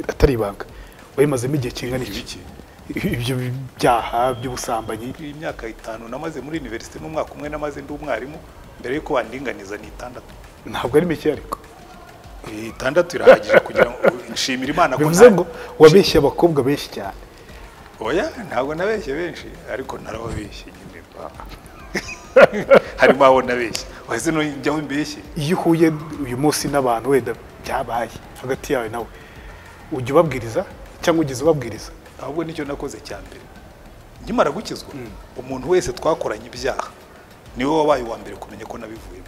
atari ibanga wayimazemo igihe kingana iki ibyo byaha by'ubusambanyi imyaka itanu namaze muri universite n'umwaka umwe namaze ndi umwarimu mbere y'uko wandinganiza ni itandatu ntabwo ari mike ariko itandatu irahagije kugira ngo nshimire imana ko bivuze nta- ngo wabeshye abakobwa benshi cyane oya ntabwo nabeshye benshi ariko narababeshye nyine harimo abo nabeshye wahise nujyaho imbeshye iyo uhuye uyu munsi n'abantu wenda byabaye hagati yawe nawe ujya ubabwiriza cyangwa ugeze ubabwiriza ahubwo nicyo nakoze cya mbere nkimara gukizwa umuntu wese twakoranye ibyaha niwe wabaye uwa mbere kumenya ko nabivuyemo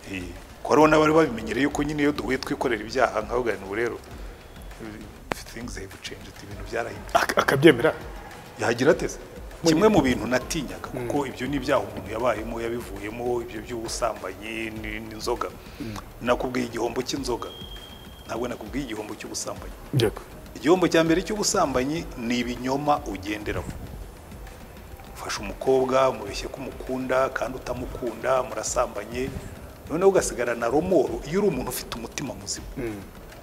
Eh, ko hariho n'abari babimenyereye yuko nyine iyo duhuye twikorera ibyaha nkavuga ngo rero eh, things have changed ibintu byarahindutse ak- akabyemera yagira ateze kimwe mu bintu natinyaga kuko ibyo ni ibyaha umuntu yabayemo yabivuyemo ibyo by'ubusambanyi ni- n'inzoga nakubwiye igihombo cy'inzoga ntabwo nakubwiye igihombo cy'ubusambanyi Yego. igihombo cya mbere cy'ubusambanyi ni ibinyoma ugenderamo ufashe umukobwa mubeshye ko umukunda kandi utamukunda murasambanye noneho ugasigarana romoro iyo uri umuntu ufite umutima muzima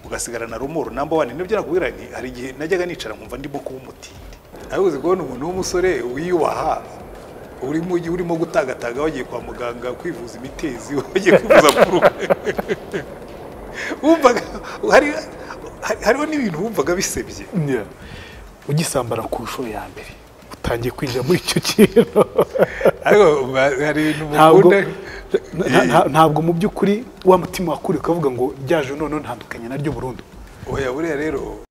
ugasigarana romoro namba wani nibyo nakubwira nti hari igihe najyaga nicara nkumva ndimo kuba umutindi nawe uzi kubona umuntu w'umusore wiyubaha urimo urimo gutagataga wagiye kwa muganga kwivuza imitezi wagiye kwivuza kuruka wumvaga hari- hari- hariho n'ibintu wumvaga bisebye Yeah. ugisambara ku nshuro ya mbere utangiye kwinjira muri icyo kintu ariko ba- hari ibintu ntabwo mukunda nta- nta- ntabwo mu by'ukuri wa mutima wakuriye ukavuga ngo ryaje noneho ntandukanye naryo burundu oya buriya rero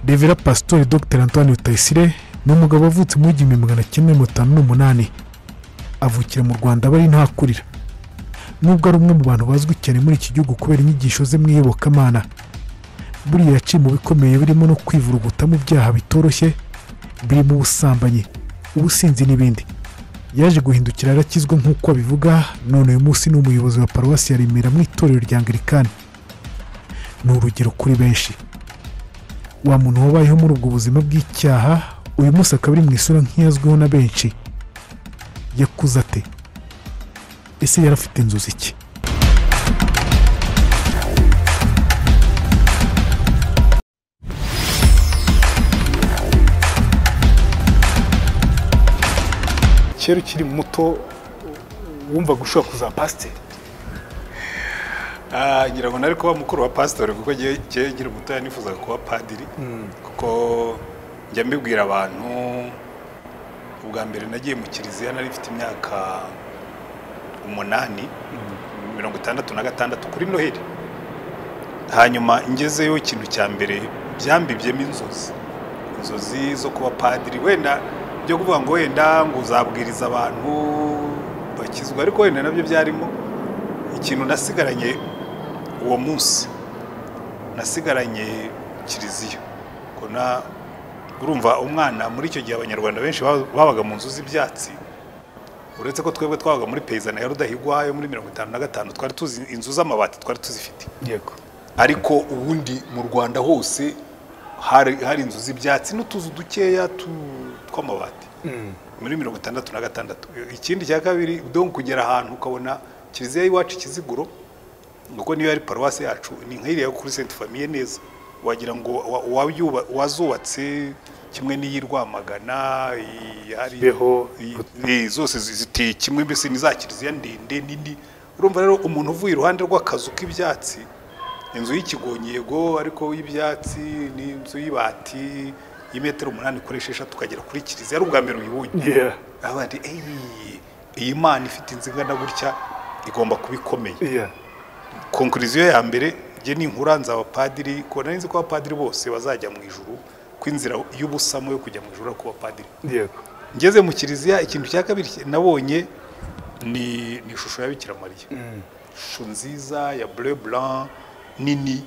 Revera Pastori Dr Antoine Rutayisire ni umugabo wavutse mu w'igihumbi magana cyenda mirongo itanu n'umunani avukira mu Rwanda aba ari ntakurira nubwo ari umwe mu bantu bazwi cyane muri iki gihugu kubera inyigisho ze mu iyobokamana buriya yaciye mu bikomeye birimo no kwivuruguta mu byaha bitoroshye birimo ubusambanyi ubusinzi n'ibindi yaje guhindukira arakizwa nk'uko abivuga none uyu munsi ni umuyobozi wa paruwasi ya Remera mu itorero rya Anglikani ni urugero kuri benshi wa muntu wabayeho muri ubwo buzima bw'icyaha uyu munsi akaba ari mu isura nk'iyazwiho na benshi yakuze ate ese yari afite inzozi iki kera ukiri muto wumvaga ushobora kuzaba pasiteri Ah, ngira ngo nari kuba mukuru wa pasitori kuko ngewe ngewe nkiri mutoya nifuzaga kuba padiri kuko njya mbibwira abantu ubwa mbere nagiye mu kiliziya nari mfite imyaka umunani mirongo itandatu na gatandatu kuri noheli hanyuma ngezeyo ikintu cya mbere byambibyemo inzozi inzozi zo kuba padiri wenda byo kuvuga ngo wenda ngo uzabwiriza abantu bakizwa ariko wenda nabyo byarimo ikintu nasigaranye uwo munsi nasigaranye kiliziya Ko na- urumva umwana muri icyo gihe abanyarwanda benshi ba- babaga mu nzu z'ibyatsi uretse ko twebwe twabaga muri peyizana ya rudahigwa yo muri mirongo itanu na gatanu twari tuzi inzu z'amabati twari tuzifite yego ariko ubundi mu rwanda hose hari hari inzu z'ibyatsi n'utuzu dukeya tu- tw'amabati muri mirongo itandatu na gatandatu ikindi cya kabiri donc kugera ahantu ukabona kiliziya y'iwacu ikiziguro nuko niyo ari paruwasi yacu ni nk'iriya yo kuri sainte famille neza wagira ngo wa- wayuba- wazubatse kimwe n'iyi Rwamagana iyi hari Beho. iyi- iyi zose zi- ziteye kimwe mbese ni za kiliziya ndende nini urumva rero umuntu uvuye iruhande rw'akazu k'ibyatsi inzu y'ikigonyego ariko y'ibyatsi n'inzu y'ibati y'imetero umunani ukoresha eshatu ukagera kuri kiliziya ari ubwa mbere uyibonye Yeah. abandi "Ey, iyi mana ifite inzu ingana gutya igomba kuba ikomeye Yeah. konkuriziyo ya mbere njye ninkura nzaba padiri kuko nari nzi ko abapadiri bose bazajya mu ijuru ko inzira y'ubusamo yo kujya mu ijuru ari kuba padiri yego ngeze mu kiliziya ikintu cya kabiri nabonye ni ni ishusho ya bikira mariya ishusho nziza ya bleu blanc nini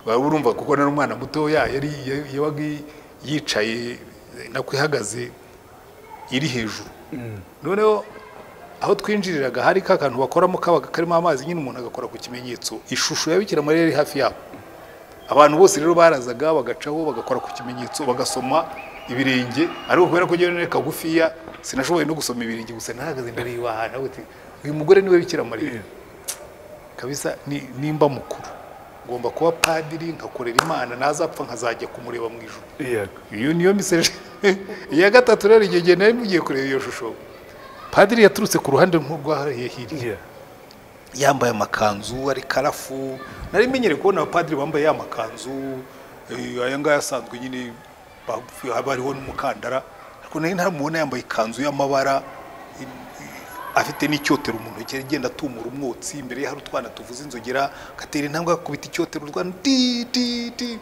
waba urumva kuko nari umwana mutoya yari yari- yabaga yicaye nakwihagaze iri hejuru noneho aho twinjiriraga hari ka kantu bakoramo kabaga karimo amazi nyine umuntu agakora ku kimenyetso ishusho ya bikira mariya yari hafi yabo abantu bose rero barazaga bagacaho bagakora ku kimenyetso bagasoma ibirenge ariko kubera ko njyewe nari kagufiya sinashoboye no gusoma ibirenge gusa nahagaze ndareba aha nawe uti uyu mugore niwe bikira mariya kabisa ni- nimba mukuru ngomba kuba padiri nkakorera imana ntazapfa nkazajya kumureba mu ijuru yego iyo niyo miseje iya gatatu rero igihe igihe nari mugiye kureba iyo shusho padiri yaturutse ku ruhande nk'urwahariye hirya Yeah. yambaye amakanzu ari karafu nari menyereye kubona abapadiri bambaye ya makanzu eh, aya ngaya asanzwe nyine ba- haba hariho n'umukandara ariko nari ntamubona yambaye ikanzu y'amabara eh, eh, afite n'icyotero mu ntoki agenda atumura umwotsi imbere ye hari utwana tuvuza inzogera agatera intambwe agakubita icyotero urwana di di di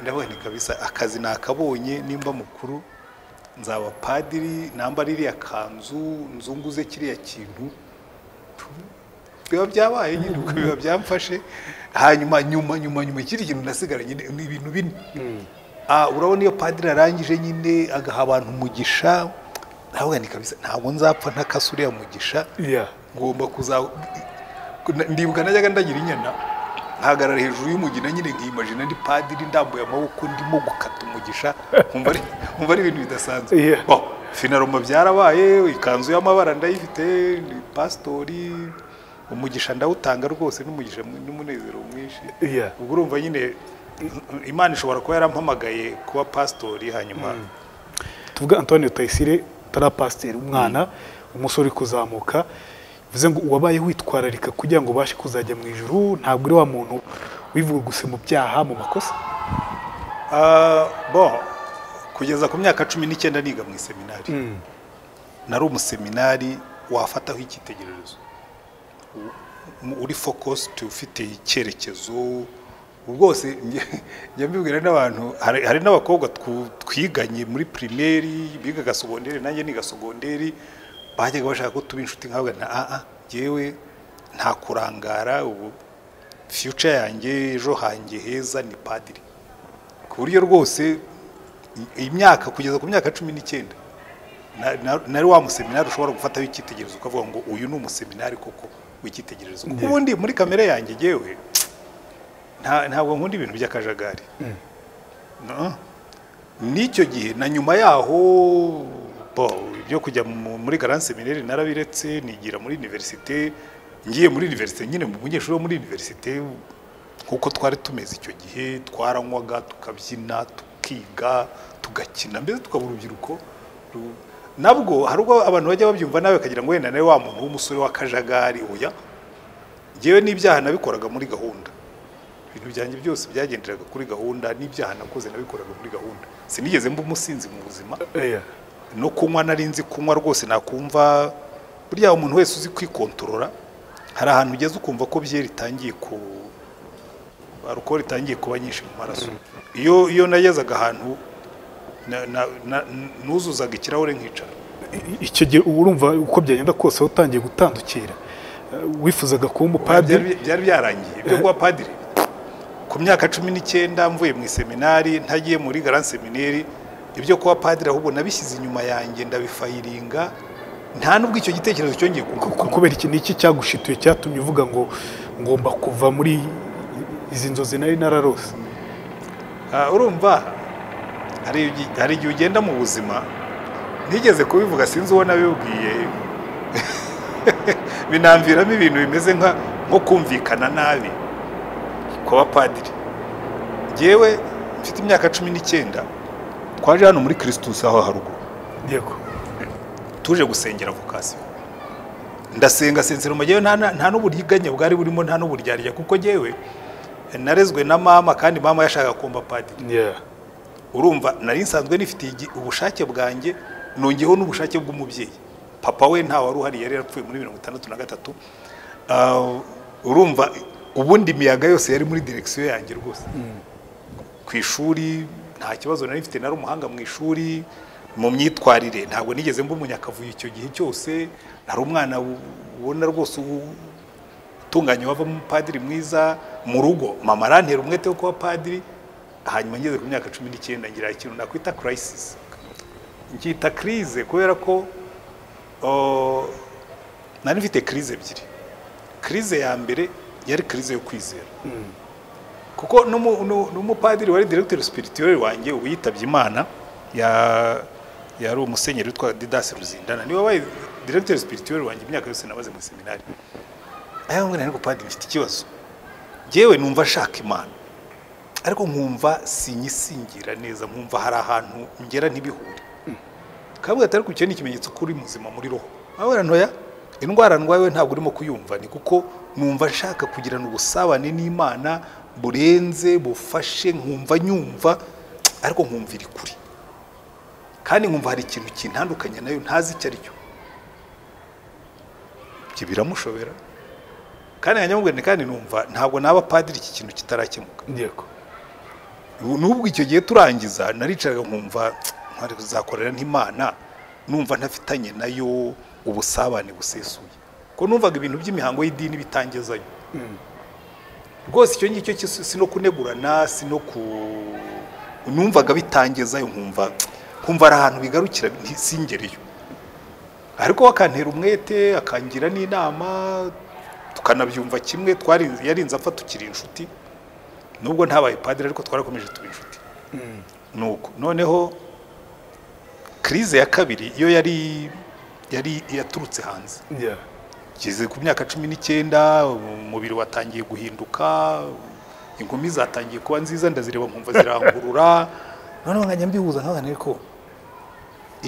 ndabona kabisa akazi nakabonye nimba mukuru nzaba padiri nambara iriya kanzu nzunguze kiriya kintu biba byabaye nyine ubwo biba byamfashe hanyuma nyuma nyuma nyuma ikindi kintu nasigaranye ni- ni ibintu bine Ah, urabona iyo padiri arangije nyine agaha abantu umugisha ntabwo ni kabisa ntabwo nzapfa ntakase uriya mugisha Yeah. ngomba kuza ndibuka najyaga ndagira inyana nkahagarara hejuru y'umugina nyine nkiyimajina ndi padiri ndambuye amaboko ndimo gukata umugisha nkumva ari- nkumva ari ibintu bidasanzwe Yeah. Bon, finaruma byarabaye ikanzu y'amabara ndayifite ni pasitori umugisha ndawutanga rwose n'umugisha mwi- n'umunezero mwinshi Yeah. ubwo urumva nyine imana ishobora kuba yarampamagaye kuba pasitori hanyuma tuvuga antoine Rutayisire utari pasiteri umwana umusore uri kuzamuka bivuze ngo wabaye witwararika kugira ngo ubashe kuzajya mu ijuru ntabwo uri wa muntu wivuguse mu byaha mu makosa Ah, bon kugeza ku myaka cumi n'icyenda niga mu iseminari nari umuseminari wafataho icyitegererezo U- uri focused ufite icyerekezo rwose njye- njya mbibwira n'abantu hari hari n'abakobwa twu- twiganye muri primaire bigaga sogonderi nanjye niga sogonderi bajyaga bashaka ko tuba inshuti nkabwa na aa ngewe nta kurangara ubu future yanjye ejo hanjye heza ni padiri ku buryo rwose i- imyaka kugeza ku myaka cumi n'icyenda na- na- nari wa museminari ushobora gufataho icyitegererezo ukavuga ngo uyu ni umuseminari koko w'icyitegererezo kuko ubundi muri kamere yanjye ngewe nta- ntabwo nkunda ibintu by'akajagari No. n'icyo gihe na nyuma yaho bo ibyo kujya mu- muri garan seminari narabiretse nigira muri univerisite ngiye muri univerisite nyine mu munyeshuri wo muri univerisite nk'uko twari tumeze icyo gihe twaranywaga tukabyina tukiga tugakina mbese tukaba urubyiruko ru- nabwo hari ubwo abantu bajya babyumva nawe bakagira ngo wenda nawe wa muntu w'umusore w'akajagari oya ngewe n'ibyaha nabikoraga muri gahunda ibintu byanjye byose byagenderaga kuri gahunda n'ibyaha nakoze nabikoraga muri gahunda sinigeze mba umusinzi mu buzima Yeah. no kunywa nari nzi kunywa rwose nakumva burya umuntu wese uzi kwikontorora hari ahantu ugeze ukumva ko byeri itangiye ku alukoro itangiye kuba nyinshi mu maraso iyo iyo nagezaga ahantu na- na- na- nuzuzaga ikirahure nkicara I- icyo gihe uba urumva uko byagenda kose wari utangiye gutandukira Eh, wifuzaga kuba umupadiri byari byari byarangiye ibyo kuba padiri ku myaka cumi n'icyenda mvuye mu iseminari ntagiye muri garan semineri ibyo kuba padiri ahubwo nabishyize inyuma yanjye ndabifayiringa nta n'ubwo icyo gitekerezo cyongeye Ku- kugaruka kubera iki ni iki cyagushituye cyatumye uvuga ngo ngomba kuva muri izi nzozi nari nararose urumva hari igi- hari igihe ugenda mu buzima nigeze kubivuga sinzi uwo nabibwiye binamviramo ibintu bimeze nka- nko kumvikana nabi kuba padiri ngewe mfite imyaka cumi n'icyenda twaje hano muri kirisitus aho haruguru yego tuje gusengera vokasiyo ndasenga sensero majyewe nta na- nta n'uburiganya bwari burimo nta n'uburyarya kuko ngewe narezwe na mama kandi mama yashakaga kumba padiri Yeah. urumva nari nsanzwe nifitiye igi- ubushake bwanjye nongeyeho n'ubushake bw'umubyeyi papa we nta wari uhari yari yarapfuye muri mirongo itandatu na gatatu Ah, urumva ubundi imiyaga yose yari muri direkisiyo yanjye rwose ku ishuri nta kibazo nari mfite nari umuhanga mu ishuri mu myitwarire ntabwo nigeze mba umunyakavuyo icyo gihe cyose nari umwana u- ubona rwose u- utunganye wavamo umupadiri mwiza mu rugo mama arantera umwete wo kuba padiri hanyuma ngeze ku myaka cumi n'icyenda ngira ikintu nakwita kirayisisi ncyita kirize kubera ko o, nari mfite kirize ebyiri kirize ya mbere yari kirize yo kwizera kuko n'umu- nu- n'umupadiri wari directeur spirituel wanjye ubu yitabye imana ya- yari umusenyeri witwa didasi ruzindana niwe wabaye directeur spirituel wanjye imyaka yose nabaze mu seminari aya ngwino ariko padiri mfite ikibazo yewe numva ashaka imana ariko nkumva sinyisingira neza nkumva hari ahantu ngera ntibihure kabwa atari ku ni ikimenyetso ko uri muzima muri roho nawe ntoya indwara ndwaye ntabwo urimo kuyumva ni kuko numva nshaka kugirana ubusabane n'imana burenze bufashe nkumva nyumva ariko nkumva iri kure kandi nkumva hari ikintu kintandukanye nayo ntazi icyo ari cyo ibyo biramushobera kandi nkanyamubwira kandi numva ntabwo naba padiri iki kintu kitarakemuka yego n'ubwo icyo gihe turangiza naricaraga nkumva ntwari kuzakorera nk'imana numva ntafitanye nayo ubusabane busesuye ko numvaga ibintu by'imihango y'idini bitangezayo rwose icyo ngicyo cyose si no kunegurana si no ku numvaga bitangezayo nkumva nkumva ari ahantu bigarukira nti- singereyo ariko we akantera umwete akangira n'inama tukanabyumva kimwe twari yarinze apfa tukiri inshuti nubwo ntabaye padiri ariko twarakomeje tuba inshuti nuko noneho kirize ya kabiri iyo yari yari yaturutse hanze Yeah. ngeze ku myaka cumi n'icyenda umubiri watangiye guhinduka inkumi zatangiye kuba nziza ndazireba nkumva zirangurura noneho nkajya mbihuza nkabana ariko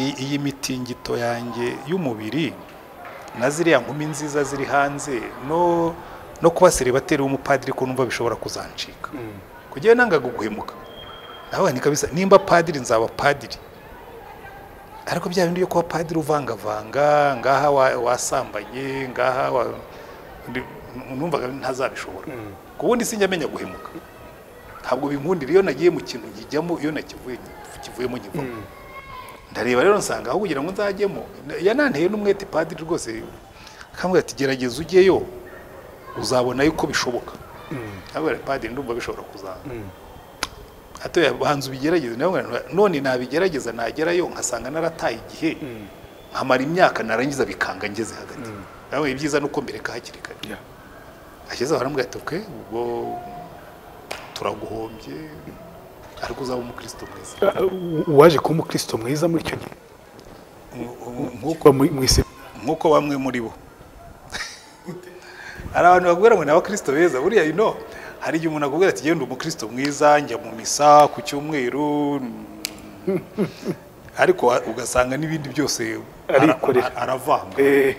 i- iyi mitingito yanjye y'umubiri na ziriya nkumi nziza ziri hanze no no kuba seribateri w'umupadiri ko numva bishobora kuzancika kugira nangaga guhemuka nawe ni kabisa nimba padiri nzaba padiri ariko bya bindi byo kuba padiri uvangavanga ngaha wa- wasambanye ngaha wa- ndi- numvaga ntazabishobora ku wundi sinjya amenya guhemuka ntabwo binkundira iyo nagiye mu kintu nkijyamo iyo nakivuye kivuyemo nkivamo ndareba rero nsanga aho kugira ngo nzajyemo na- yananteye n'umwete padiri rwose akambwira ati gerageza ujyeyo uzabona yuko bishoboka ntabwo padiri ndumva bishobora kuzaza hato banza ubigerageze nawe nka- none nabigerageza nagerayo nkasanga narataye igihe nkamara imyaka narangiza bikanga ngeze hagati nawe ibyiza nuko mbereka hakiri kare Yeah. ashyize aho aramubwira ati "Ok, ubwo turaguhombye ariko uzaba umukristo mwiza Ah, u- uwaje kuba umukristo mwiza muri icyo gihe Nk- nk- kuba muri- mu isi nk'uko bamwe muri bo hari abantu bakubwira ngo ni abakristo beza buriya you know hari igihe umuntu akubwira ati genda umukristo mwiza njya mu misa ku cyumweru mm, ariko wa- ugasanga n'ibindi byose ara- Arikorera. ara- aravanga Eh,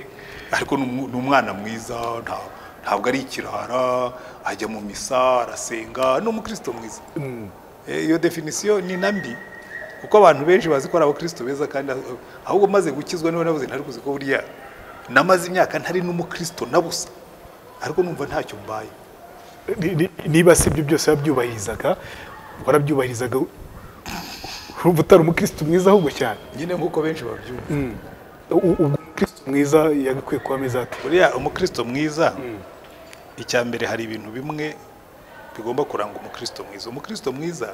ariko ni umu- ni umwana mwiza nta- ntabwo ari ikirara ajya mu misa arasenga ni umukristo mwiza Eh, iyo definisiyo ni na mbi kuko abantu benshi bazi ko ari abakristo beza kandi ah- ahubwo maze gukizwa niba nabuze ntari kuzi ko buriya namaze imyaka ntari n'umukristo na busa ariko numva ntacyo mbaye ni- ni- niba si ibyo byose wabyubahirizaga warabyubahirizaga urumva utari umukristo mwiza ahubwo cyane nyine nk'uko benshi babyumva U- ubwo umukristo mwiza yagakwiye kuba ameze ate buriya umukristo mwiza icya mbere hari ibintu bimwe bigomba kuranga umukristo mwiza umukristo mwiza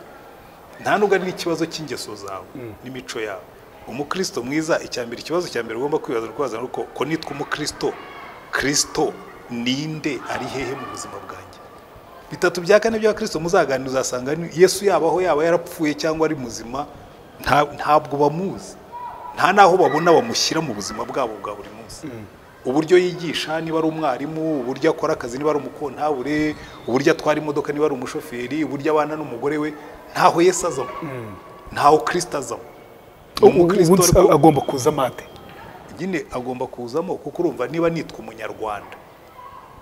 nta nubwo ari n'ikibazo cy'ingeso zawe n'imico yawe umukristo mwiza icya mbere ikibazo cya mbere ugomba kwibaza rwaza ni uko ko nitwa umukristo kristo ninde ari hehe mu buzima bwanjye bitatu bya kane by'abakristo muzaganira uzasanga ni- yesu yabaho yaba yarapfuye cyangwa ari muzima nta- ntabwo bamuzi nta n'aho babona bamushyira mu buzima bwabo bwa buri munsi uburyo yigisha niba ari umwarimu uburyo akora akazi niba ari umukontabure uburyo atwara imodoka niba ari umushoferi uburyo abana n'umugore we ntaho yesu azamo ntaho kirisita azamo Ni umukristo ubundi ariko- agomba kuza amate nyine agomba kuzamo kuko urumva niba nitwa umunyarwanda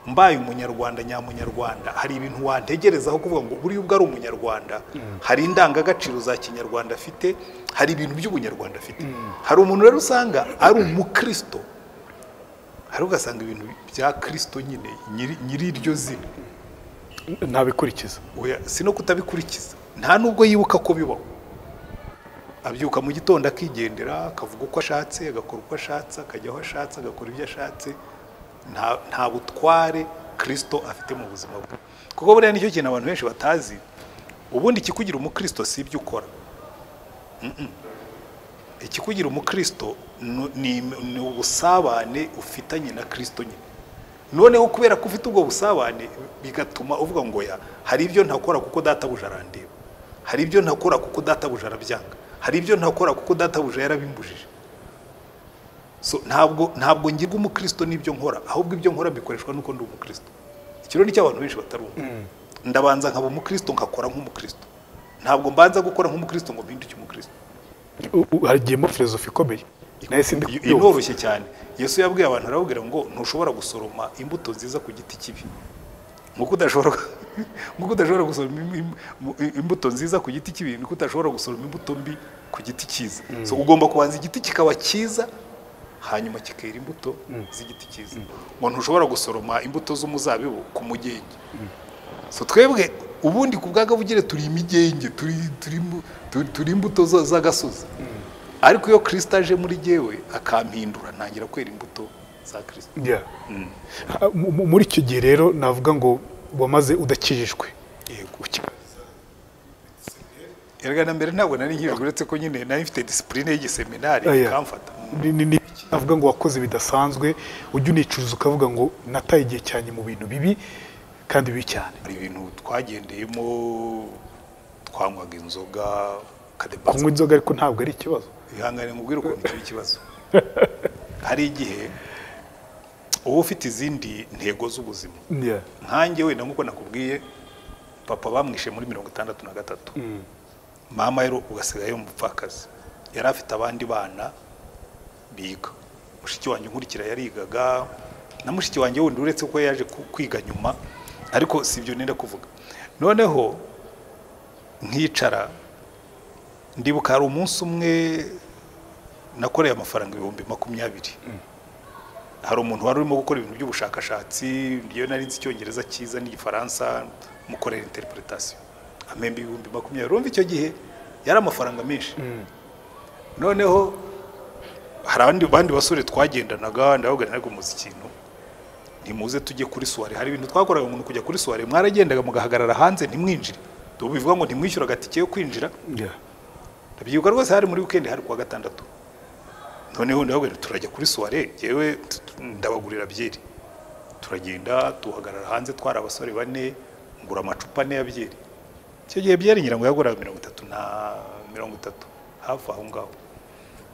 mbaye umunyarwanda nyamunyarwanda hari ibintu wantegerezaho kuvuga ngo buriya ubwo ari umunyarwanda hari indangagaciro za kinyarwanda afite hari ibintu by'ubunyarwanda afite hari umuntu rero usanga ari umukristo hari ugasanga ibintu bya kristo nyine nyiri- nyiri iryo zina ntabikurikiza oya si no kutabikurikiza nta nubwo yibuka ko bibaho abyuka mu gitondo akigendera akavuga uko ashatse agakora uko ashatse akajya aho ashatse agakora ibyo ashatse nta nta butware kirisito afite mu buzima bwe kuko buriya nicyo kintu abantu benshi batazi ubundi ikikugira umukristo si ibyo ukora Mm-mm. ikikugira umukristo ni- ni ni ubusabane ufitanye na kirisito nyine noneho kubera ko ufite ubwo busabane bigatuma uvuga ngo ya hari ibyo ntakora kuko databuja arandeba hari ibyo ntakora kuko databuja arabyanga hari ibyo ntakora kuko databuja yarabimbujije so ntabwo ntabwo ngirwa umukristo n'ibyo nkora ahubwo ibyo nkora bikoreshwa n'uko ndi umukristo ikiro ni cy'abantu benshi batari umwe ndabanza nkaba umukristo nkakora nk'umukristo ntabwo mbanza gukora nk'umukristo ngo mpinduke umukristo hagiyemo filozofi ikomeye nayo sindi kubyumva inoroshye cyane yesu yabwiye abantu arababwira ngo ntushobora gusoroma imbuto nziza ku giti kibi nk'uko udashobora nk'uko udashobora gusoroma im- im- im- imbuto nziza ku giti kibi niko udashobora gusoroma imbuto mbi ku giti cyiza so ugomba kubanza igiti kikaba cyiza hanyuma kikera imbuto z'igiti cyiza ngo ntushobora gusoroma imbuto z'umuzabibu ku mugenge so twebwe ubundi ku bwagabugire turi imigenge turi- turi imbu- turi- turi imbuto za- z'agasozi ariko iyo kirisita aje muri jyewe akampindura ntangira kwera imbuto za kirisita Yeah. Ah, mu- mu- muri icyo gihe rero navuga ngo wamaze udakijijwe erega na mbere ntabwo nari nkijwe uretse ko nyine nari mfite disipurine y'igiseminari Ah, yeah. ikamfata Ni- ni- ni- navuga ngo wakoze bidasanzwe ujya unicuruza ukavuga ngo nataye igihe cyane mu bintu bibi kandi bibi cyane hari ibintu twagendeyemo twanywaga inzoga kadebaza kunywa inzoga ariko ntabwo ari ikibazo ihangane mubwire ukuntu icyo ikibazo hari igihe uba ufite izindi ntego z'ubuzima Yeah. nkanjye wenda nk'uko nakubwiye papa bamwishe muri mirongo itandatu na gatatu mama rero ugasigaye ari umupfakazi yari afite abandi bana biga mushiki wanjye nkurikira yarigaga na mushiki wanjye wundi uretse ko yaje ku- kwiga nyuma ariko si ibyo nenda kuvuga noneho nkicara ndibuka hari umunsi umwe nakoreye amafaranga ibihumbi makumyabiri hari umuntu wari urimo gukora ibintu by'ubushakashatsi iyo nari nzi icyongereza cyiza n'igifaransa mukorera interpretation amemba ibihumbi makumyabiri urumva icyo gihe yari amafaranga menshi noneho hari abandi bandi basore twagendanaga ndababwira ntabwo muzi ikintu ntimuze tujye kuri suware hari ibintu twakoraga umuntu kujya kuri suware mwaragendaga mugahagarara hanze ntimwinjire bivuga ngo ntimwishyura agatike yo kwinjira Yeah. ndabyibuka rwose hari muri wikendi hari kuwa gatandatu noneho ndababwira turajya kuri suware yewe ndabagurira byeri turagenda tuhagarara hanze twari abasore bane ngura amacupa ane ya byeri icyo gihe byeri ngira ngo yaguraga mirongo itatu na mirongo itatu hafi aho ngaho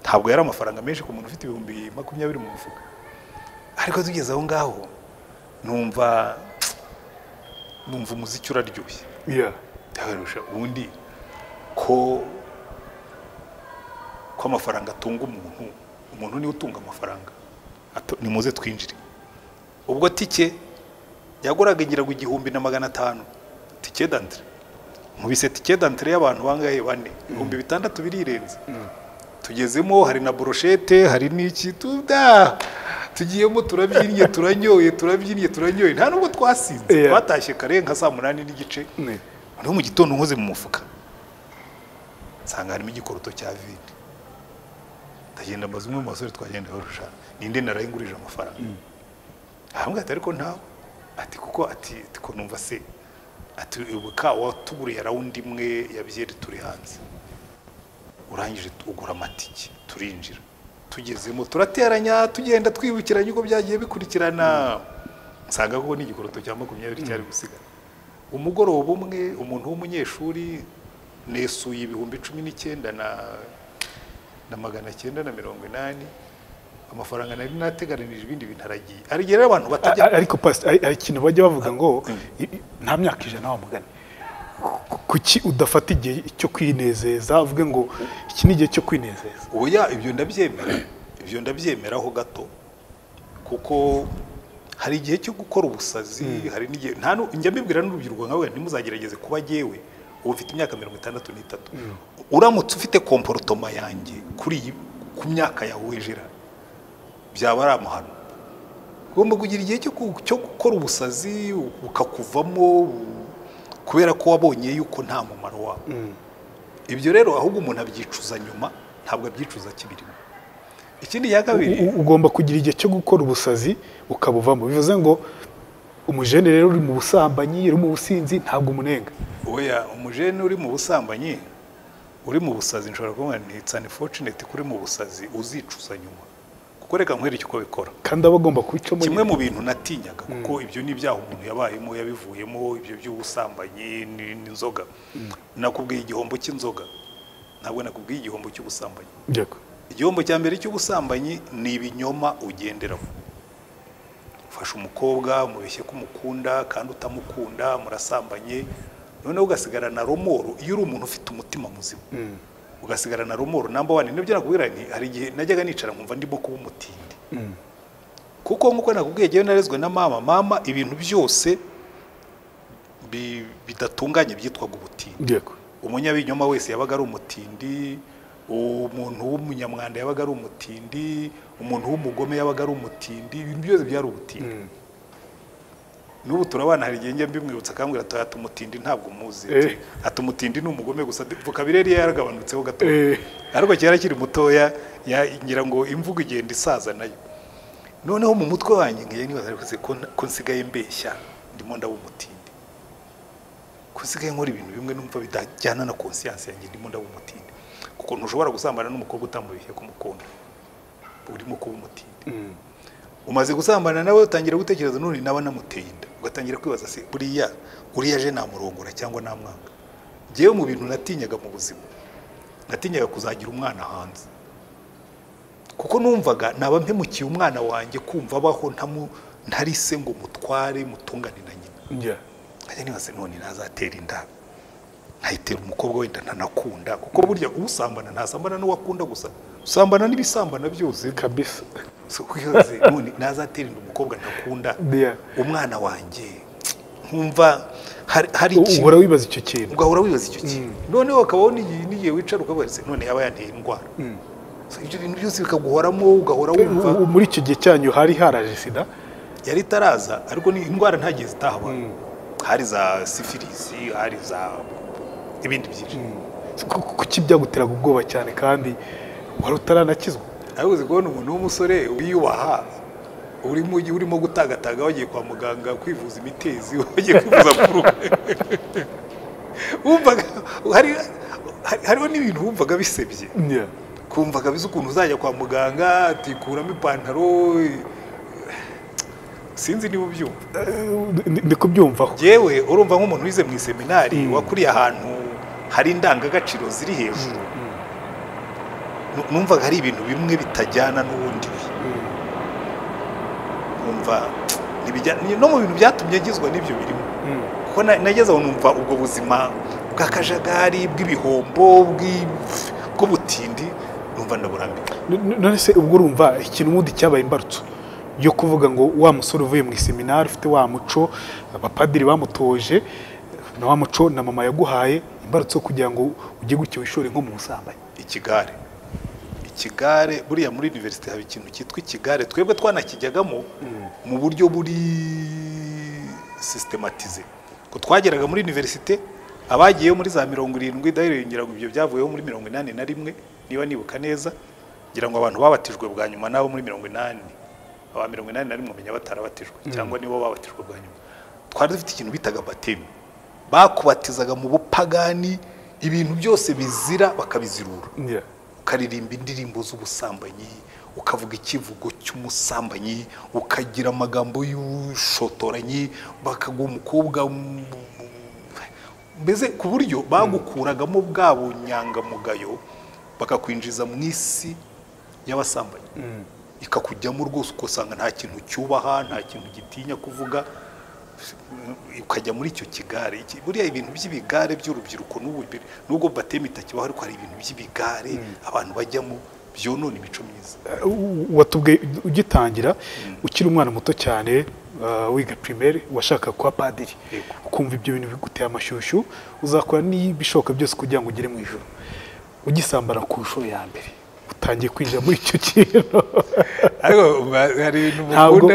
ntabwo yari amafaranga menshi ku muntu ufite ibihumbi makumyabiri mu mufuka ariko tugeze aho ngaho numva numva umuziki uraryoshye Yeah. ndabarusha ubundi ko ko amafaranga atunga umuntu umuntu niwe utunga amafaranga Ato- nimuze twinjire ubwo tike yaguraga ingiraga igihumbi na magana atanu tike dantire mubise tike dantire y'abantu bangahe bane ibihumbi bitandatu birirenze tugezemo hari na broshete hari n'iki tuda tugiyemo turabyinnye turanyoye turabyinnye turanyoye nta nubwo twasinze Yeah. twatashye kare nka saa munani n'igice Yeah. noneho mu gitondo nkoze mu mufuka nsanga harimo igikoroto cya vide ndagenda mbaza umwe mu basore twagenda barusha ninde narayingurije amafaranga arambwira ati ariko ntawe ati kuko ati ko numva se ati ubuka watuguriye rawundi imwe ya byeri turi hanze urangije ugura amatike turinjira tugezemo turateranya tugenda twibukiranya uko byagiye bikurikirana nsanga ko n'igikoroto cya makumyabiri cyari gusigara umugoroba umwe umuntu w'umunyeshuri nesuye ibihumbi cumi n'icyenda na na magana cyenda na mirongo inani amafaranga nari nateganirije ibindi bintu aragiye aragiye rero abantu batajya A- ariko pasi hari hari ikintu bajya bavuga ngo i- i- nta myaka ijana wamugana kuki udafata igihe cyo kwinezeza uvuge ngo iki ni igihe cyo kwinezeza oya ibyo ndabyemera ibyo ndabyemeraho gato kuko hari igihe cyo gukora ubusazi hari n'igihe nta nu- njya mbibwira n'urubyiruko nkawe ntimuzagerageze kuba jyewe ubu mfite imyaka mirongo itandatu n'itatu uramutse ufite komporotoma yanjye kuri iyi ku myaka yawe wejera byaba ari amahano ugomba kugira igihe cyo ku- cyo gukora ubusazi bukakuvamo bu- kubera ko wabonye yuko nta mumaro wawe ibyo rero ahubwo umuntu abyicuza nyuma ntabwo abyicuza akibirimo ikindi cya kabiri U- ugomba kugira igihe cyo gukora ubusazi ukabuvamo bivuze ngo umujene rero uri mu busambanyi uri mu businzi ntabwo umunenga oya umujene uri mu busambanyi uri mu busazi nshobora kuvuga nti it's unfortunate ko uri mu busazi uzicuza nyuma kuko reka nkwereke uko bikora kandi aba agomba kubicamo kimwe mu bintu natinyaga kuko ibyo ni ibyaha umuntu yabayemo yabivuyemo ibyo by'ubusambanyi ni- n'inzoga nakubwiye igihombo cy'inzoga ntabwo nakubwiye igihombo cy'ubusambanyi Yego. igihombo cya mbere cy'ubusambanyi ni ibinyoma ugenderamo ufashe umukobwa umubeshye ko umukunda kandi utamukunda murasambanye noneho ugasigarana romoro iyo uri umuntu ufite umutima muzima ugasigarana romoro namba wani nibyo nakubwira nti hari igihe najyaga nicara nkumva ndimo kuba umutindi kuko nk'uko nakubwiye njyewe narezwe na mama mama ibintu byose bi- bidatunganye byitwaga ubutindi yego umunyabinyoma wese yabaga ari umutindi umuntu w'umunyamwanda yabaga ari umutindi umuntu w'umugome yabaga ari umutindi ibintu byose byari ubutindi n'ubu turabana hari igihe njya mbimwibutsa akambwira ati ati umutindi ntabwo muzi Eh. ati umutindi ni umugome gusa vuka bireri yaragabanutseho gato Eh. ariko cyari akiri mutoya ya- ngira ngo imvugo igenda isaza nayo noneho mu mutwe wanjye ngiye nibaza ariko se ko nta- ko nsigaye mbeshya ndimo ndaba umutindi ko nsigaye nkora ibintu bimwe numva bitajyana na konsiyansi yanjye ndimo ndaba umutindi kuko ntushobora gusambana n'umukobwa utamubihe kumukunda urimo kuba umutindi umaze gusambana nawe utangira gutekereza none naba namuteye inda ugatangira kwibaza se buriya uriya aje namurongora cyangwa namwanga ngewe mu bintu natinyaga mu buzima natinyaga kuzagira umwana hanze kuko numvaga naba mpemukiye umwana wanjye kumva abaho ntamu- ntari se ngo mutware mutungane na nyina njya nkajya nibaza none nazatera inda nkayitera umukobwa wenda ntanakunda kuko burya usambana ntasambana n'uwakunda gusa usambana n'ibisambana byose kabisa So, kwibaze none nazatera inda umukobwa ntakunda Dear. umwana wanjye nkumva hari hari ikintu uhora wibaza icyo kintu ugahora wibaza icyo kintu noneho hakabaho n'igihe n'igihe wicara ukabaza ese none yaba yanteye indwara So, ibyo bintu byose bikaguhoramo ugahora wumva U- muri icyo gihe cyanyu hari haraje sida yari itaraza ariko ni indwara nta gihe zitahabaye hari za sifilisi hari za ibindi byinshi Ku- kuki byaguteraga ubwoba cyane kandi wari utaranakizwa ariko uzi kubona umuntu w'umusore wiyubaha urimo urimo gutagataga wagiye kwa muganga kwivuza imitezi wagiye kwivuza kuruka wumvaga hari hari- hariho n'ibintu wumvaga bisebye Njya. kumva kabisa ukuntu uzajya kwa muganga atikuramo ipantaro sinzi niba ubyumva Eh, ndi- ndi kubyumvaho yewe urumva nk'umuntu wize mu iseminari wakuriye ahantu hari indangagaciro ziri hejuru Nu- numvaga hari ibintu bimwe bitajyana n'ubundi nkumva ntibijya- ni- no mu bintu byatumye ngizwa n'ibyo birimo kuko na- nageze aho numva ubwo buzima bw'akajagari bw'ibihombo bw'i- bw'ubutindi numva ndaburambiwe N- n- none se ubwo urumva ikintu ubundi cyabaye imbarutso yo kuvuga ngo wa musore uvuye mu iseminari ufite wa muco abapadiri bamutoje na wa muco na mama yaguhaye imbarutso yo kugira ngo ujye gutya wishore nko mu busambanyi ikigare ikigare buriya muri univerisite haba ikintu cyitwa ikigare twebwe twanakijyagamo mu buryo buri systematize ko twageraga muri univerisite abagiyeyo muri za mirongo irindwi dahirira ngira ngo ibyo byavuyeho muri mirongo inani na rimwe niba nibuka neza ngira ngo abantu babatijwe bwa nyuma n'abo muri mirongo inani aba mirongo inani na rimwe umenya batarabatijwe cyangwa nibo babatijwe bwa nyuma twari dufite ikintu bitaga batemi bakubatizaga mu bupagani ibintu byose bizira bakabizirura ukaririmba indirimbo z'ubusambanyi ukavuga ikivugo cy'umusambanyi ukagira amagambo y'ubushotoranyi bakaguha umukobwa m- m- mbese ku buryo bagukuragamo bwa bunyangamugayo bakakwinjiza mu isi y'abasambanyi ikakujyamo rwose ugasanga nta kintu cyubaha nta kintu gitinya kuvuga ukajya muri icyo kigare Iki- buriya ibintu by'ibigare by'urubyiruko n'ubu bi- nubwo bateme itakibaho ariko hari ibintu by'ibigare abantu bajyamo byonona imico myiza Eh, u- watubwiye ugitangira ukiri umwana muto cyane uh, wiga primaire washaka kuba padiri Yego. ukumva ibyo bintu biguteye amashyushyu uzakora n'ibishoboka byose kugira ngo ugere mu ijoro ugisambara ku nshuro ya mbere utangiye kwinjira muri icyo kintu ariko hari ntabwo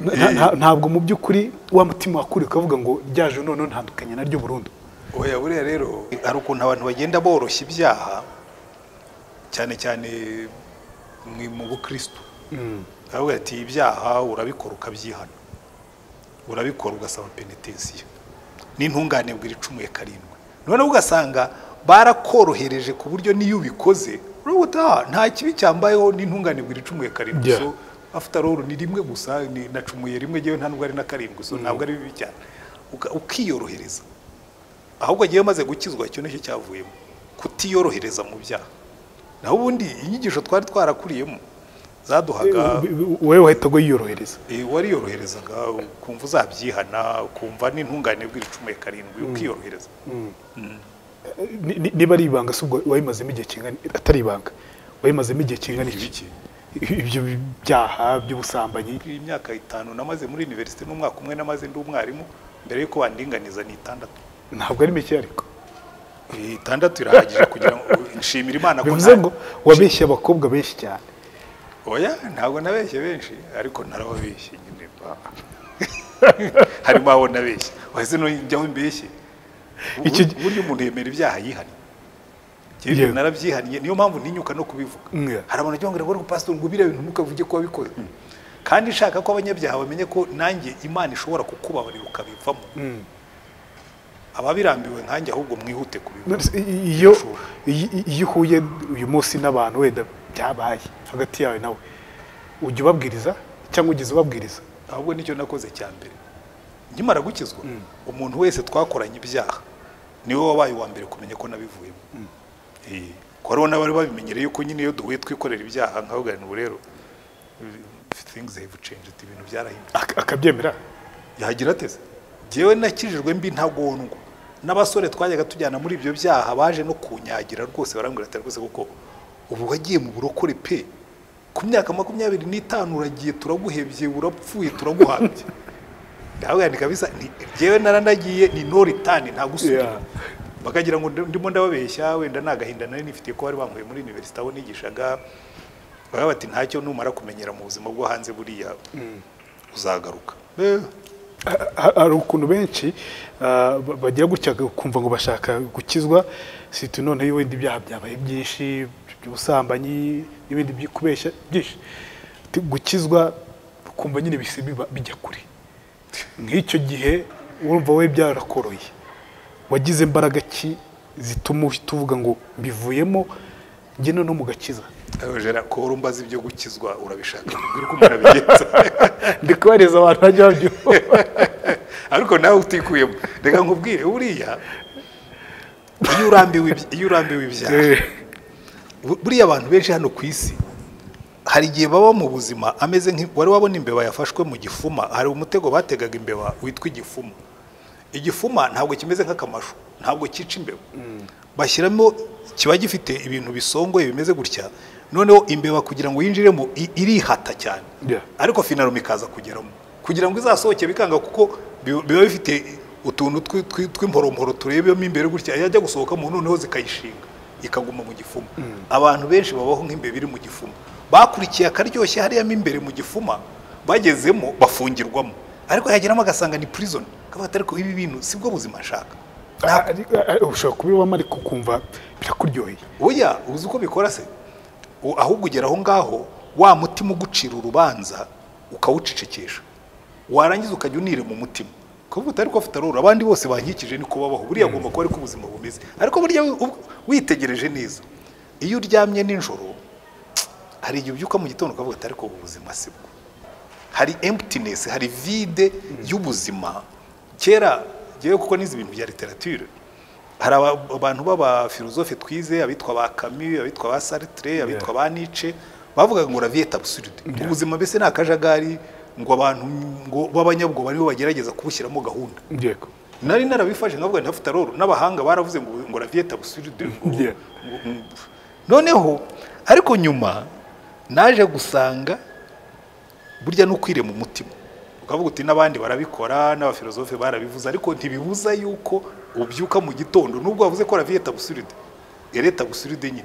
nta- nta- ntabwo mu by'ukuri wa mutima wakuri ukavuga ngo ryaje none ntandukanye naryo burundu oya buriya rero hari ukuntu abantu bagenda boroshya ibyaha cyane cyane mu- mu bukristo aravuga ati ibyaha urabikora ukabyihana urabikora ugasaba penitensiyo n'intungane bwira icumuye karindwi noneho ugasanga barakorohereje ku buryo n'iyo ubikoze uravuga uti "Ah, nta kibi cyambayeho n'intungane bwira icumuye karindwi Yeah. so after all ni rimwe gusa ni- nacumuye rimwe ngewe nta nubwo ari na karindwi so ntabwo ari bibi cyane Uka- ukiyorohereza ahubwo agiye amaze gukizwa icyo nicyo cyavuyemo kutiyorohereza mu byaha naho ubundi inyigisho twari twarakuriyemo zaduhaga wowe wahita wiyorohereza eh, wariyoroherezaga ukumva uzabyihana ukumva n'intungane bw'iri cumi ya karindwi ukiyorohereza Ni- ni- niba ari ibanga si ubwo wayimazemo igihe kingana atari ibanga wayimazemo igihe kingana iki ibiki ibyo byaha by'ubusambanyi iyi myaka itanu namaze muri universite n'umwaka umwe namaze ndi umwarimu mbere yuko bandinganiza ni itandatu ntabwo ari mike ariko Eh, itandatu irahagije kugira ngo nshimira imana ko bivuze nta- ngo wabeshye abakobwa benshi cyane oya ntabwo nabeshye benshi ariko narababeshye nyine ba- harimo abo nabeshye wahise nujyaho mbeshye Iki- Ubu- uburyo umuntu yemera ibyaha yihannye Njyewe Yewe. ibyo narabyihannye niyo mpamvu ntinyuka no kubivuga Mwe. hari abantu bagira ngo ngo pastor ngo biriya bintu ntukavuge ko wabikoze kandi nshaka ko abanyabyaha bamenye ko nanjye imana ishobora kukubabarira ukabivamo ababirambiwe nkanjye ahubwo mwihute kubibona iyo iyo- iyo uhuye uyu munsi n'abantu wenda byabaye hagati yawe nawe ujya ubabwiriza cyangwa ugeze ubabwiriza ahubwo nicyo nakoze cya mbere nkimara gukizwa umuntu wese twakoranye ibyaha niwe wabaye uwa mbere kumenya ko nabivuyemo Eh, ko hariho n'abari babimenyereye yuko nyine iyo duhuye twikorera ibyaha nkahugana ubu rero things have changed ibintu byarahindutse ak- akabyemera yagira ateze njyewe nakijijwe mbi ntagondwa n'abasore twajyaga tujyana muri ibyo byaha baje no kunyagira rwose barambwira ati rwose kuko ubu wagiye mu burokore pe ku myaka makumyabiri n'itanu uragiye turaguhebye urapfuye turaguhabye ndabwandika bisa njyewe naranagiye ni no return nta gusubira Yeah. bakagira ngo ndi- ndimo ndababeshya wenda nta gahinda nari nifitiye ko bari bankuye muri universite aho nigishaga baba bati ntacyo numara kumenyera mu buzima bwo hanze buriya uzagaruka Eh, Ha- ha- hari ukuntu benshi ah, ba- bagira gutya kumva ngo bashaka gukizwa situ noneho wenda ibyaha byabaye byinshi by'ubusambanyi n'ibindi byo kubeshya byinshi Ati, gukizwa ukumva nyine bisi biba- bijya kure nk'icyo gihe urumva we byarakoroye wagize imbaraga ki zituma uhita uvuga ngo mbivuyemo njye noneho mugakiza Jera, ko uri umbaza ibyo gukizwa urabishaka mbwira uko umuntu abigenza ndi kubareza abantu bajya babyumva ariko nawe utikuyemo reka nkubwire buriya iyo urambiwe ibya- iyo urambiwe ibyaha Eh, bu- buriya abantu benshi hano ku isi hari igihe baba mu buzima ameze nk'i- wari wabona imbeba yafashwe mu gifuma hari umutego bategaga imbeba witwa igifuma igifuma ntabwo kimeze nk'akamashu ntabwo cyica imbeba bashyiramo kiba gifite ibintu bisongoye bimeze gutya noneho imbeba kugira ngo yinjiremo i- irihata cyane Yeah. ariko finaro ikaza kugeramo kugira ngo izasohoke bikanga kuko bi- biba bifite utuntu twi- twi- tw'imporomporo turebemo imbere gutya yajya gusohokamo noneho zikayishinga ikaguma mu gifuma abantu benshi babaho nk'imbeba iri mu gifuma bakurikiye akaryoshye hariya mo imbere mu gifuma bagezemo bafungirwamo ariko yageramo agasanga ni prison kavuga ati ariko ibi bintu sibwo buzima nshaka ariko- ariko ushobora kubibamo ariko ukumva birakuryoheye oya uzi uko bikora se U- ahubwo ugera aho ngaho wa mutima ugucira urubanza ukawucecekesha warangiza ukajya unire mu mutima kuvuga utari ko fitarura abandi bose bankikije ni kubabaho buriya agomba kuba ariko ubuzima bumeze ariko burya wi- ub- witegereje neza iyo uryamye nijoro hari igihe ubyuka mu gitondo ukavuga ati ariko ubu buzima sibwo hari emptiness hari vide y'ubuzima kera ngewe kuko nizi ibintu bya literature hari aba- abantu b'abafilozofe twize abitwa ba Camus abitwa ba Sartre abitwa ba Nietzsche bavugaga ngo la vie est absurde ubuzima mbese ni akajagari ngo abantu ngo b'abanyabwoba nibo bagerageza kubushyiramo gahunda yego nari narabifashe nkavuga nti afutaroro n'abahanga baravuze ngo ngo la vie est absurde ngo- Yeah. ngo- ngo- noneho ariko nyuma naje gusanga burya n'ukwire mu mutima ukavuga uti n'abandi barabikora n'abafilozofe barabivuze ariko ntibibuza yuko ubyuka mu gitondo nubwo wavuze ko la vie est absurde elle est absurde nyine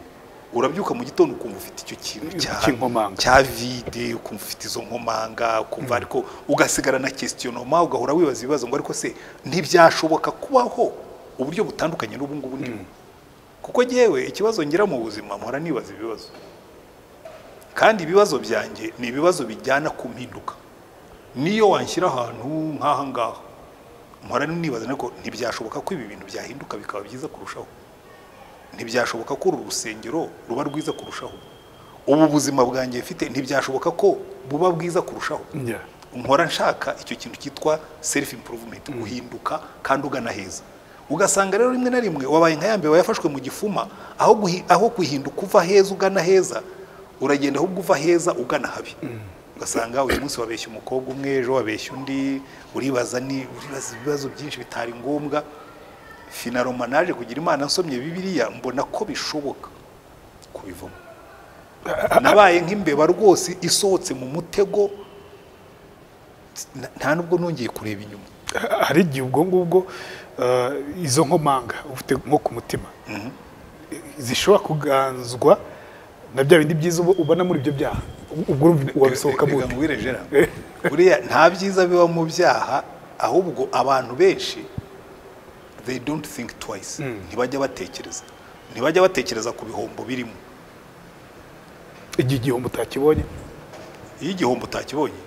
urabyuka mu gitondo ukumva ufite icyo kintu cya Cy'inkomanga. cya vide ukumva ufite izo nkomanga ukumva ariko ugasigara na kwesitionoma ugahora wibaza ibibazo ngo ariko se ntibyashoboka kubaho uburyo butandukanye n'ubu ngubu ndimo kuko ngewe ikibazo ngira mu buzima mpora nibaza ibibazo kandi ibibazo byanjye ni ibibazo bijyana ku mpinduka niyo wanshyira ahantu nk'aha ngaha mpora nibaza ariko ntibyashoboka ko ibi bintu byahinduka bikaba byiza kurushaho ntibyashoboka ko uru rusengero ruba rwiza kurushaho ubu buzima bwanjye mfite ntibyashoboka ko buba bwiza kurushaho Yeah. nkora nshaka icyo kintu cyitwa self improvement guhinduka kandi ugana heza ugasanga rero rimwe na rimwe wabaye nka ya mbere wayafashwe mu gifuma aho guhi- aho guhinduka uva heza ugana heza uragenda ahubwo uva heza ugana habi ugasanga uyu munsi wabeshya umukobwa umwe ejo wabeshya undi uribaza ni uribaza ibibazo byinshi bitari ngombwa finaroma naje kugira imana nsomye bibiliya mbona ko bishoboka kubivamo nabaye nk'imbeba rwose isohotse mu mutego nta nubwo nongeye kureba inyuma hari igihe ubwo ngubwo eh, izo nkomanga ufite nko ku mutima zishobora kuganzwa na bya bindi byiza uba- ubona muri ibyo byaha ubwo urumva wabisohokamo Reka ute? nkubwire Gérard. buriya nta byiza biba mu byaha ahubwo abantu benshi they don't think twice ntibajya batekereza ntibajya batekereza ku bihombo birimo igihe igihombo utakibonye iyo igihombo utakibonye